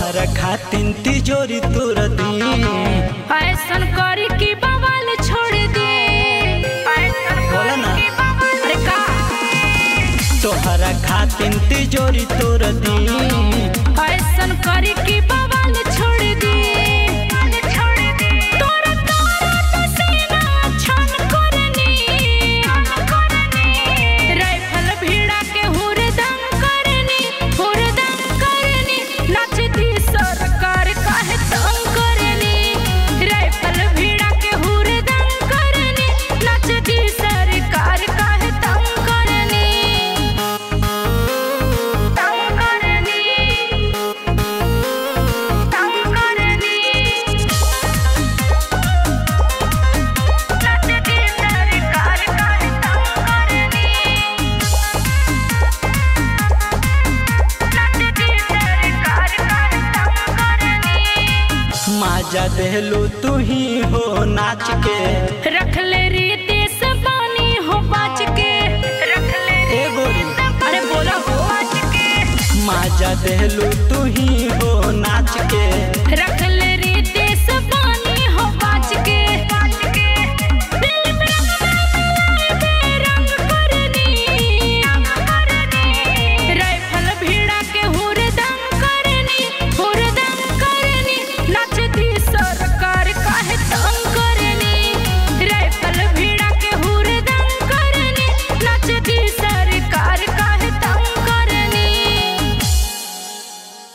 तोहरा खातिन तिजोरी तोर दी ऐसन करी कि बवाल छोड़ दे ऐसन बोला ना। करी कि बवाल- अरे का तोहरा खातिन तिजोरी तोर दी ऐसन करी कि बवाल छोड़ दे तोरा तोरा तो सीना छन करनी राइफल भिड़ा के हुरदम करनी हुरदम करनी नचती सरकार काहे तंग करनी राइफल भिड़ा के हुरदम करनी नचती सरकार काहे तंग करनी तंग करनी तंग करनी नचती सरकार काहे तंग करनी नचती सरकार काहे तंग करनी माजा देहलू तू ही हो नाच के रख ले रीति से पानी हो बच के रख ले ए गोरी अरे बोला हो बच के माजा देहलू तू ही हो